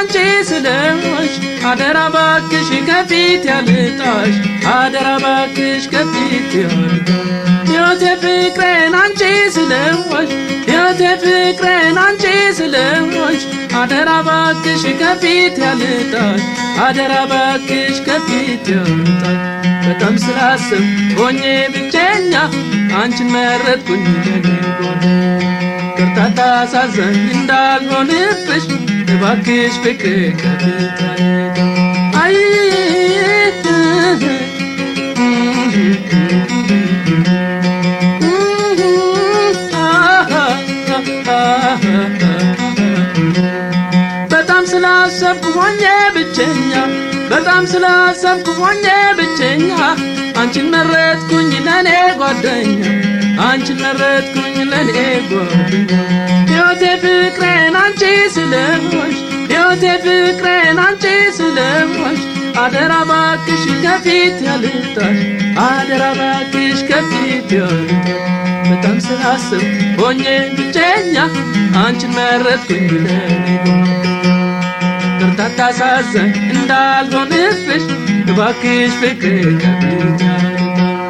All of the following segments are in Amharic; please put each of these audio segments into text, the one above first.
አንቺ ስለሆንሽ አደራ ባክሽ ከፊት ያልጣሽ አደራ ባክሽ ከፊት ያልጣሽ ሕይወቴ ፍቅሬን አንቺ ስለሆንሽ ሕይወቴ ፍቅሬን አንቺ ስለሆንሽ አደራ ባክሽ ከፊት ያልጣሽ አደራ ባክሽ ከፊት ያልጣሽ በጣም ስላስብ ሆኜ ብቸኛ አንቺን መረጥኩኝ ለኔ ጎን ቅርታታ ሳዘን እንዳልሆንብሽ እባክሽ ፍቅር ከፊት አይ በጣም ስላሰብኩ ሆኜ ብቸኛ በጣም ስላሰብኩ ሆኜ ብቸኛ አንቺን መረጥኩኝ ለኔ ጓደኛ አንቺን መረጥኩኝ ለኔ ጓደኛ ሕይወቴ ፍቅሬን አንቺ ስለሆንሽ ሕይወቴ ፍቅሬን አንቺ ስለሆንሽ አደራ ባክሽ ከፊት ያልጣሽ አደራ ባክሽ ከፊት ያልጣሽ በጣም ስላስብ ሆኜ ብቸኛ አንቺን መረጥኩኝ ለኔ ቅርታታ ሳዘን እንዳልሆንብሽ እባክሽ ፍቅር ከፊት ያልጣሽ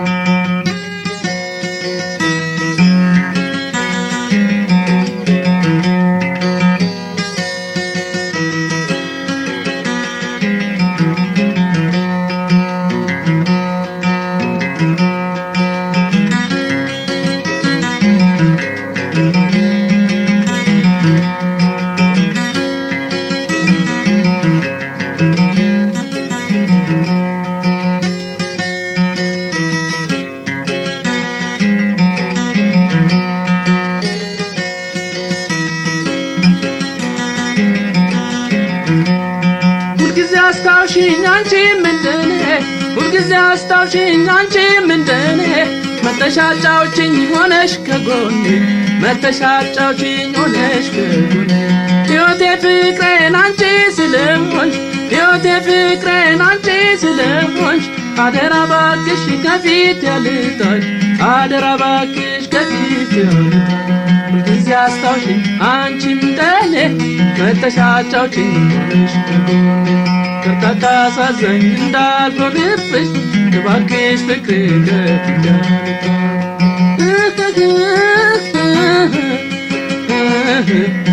ሁልጊዜ አስታውሽኝ አንቺ ምንድኔ ሁልጊዜ አስታውሽኝ አንቺ ምንድኔ መተሻጫዎችኝ ሆነሽ ከጎኔ መተሻጫዎችኝ ሆነሽ ከጎኔ ሕይወቴ ፍቅሬን አንቺ ስለሆንሽ ሕይወቴ ፍቅሬን አንቺ ስለሆንሽ አደራ ባክሽ ከፊት ያልጣሽ አደራ ባክሽ ከፊት ያልጣሽ ሁልጊዜ አስታውሽኝ አንቺም እንደኔ መተሻጫዎችኝ ሆነሽ ከጎኔ ቅርታታ ሳዘኝ እንዳልሆንብሽ እባክሽ ፍቅር ከፊት ያልጣሽ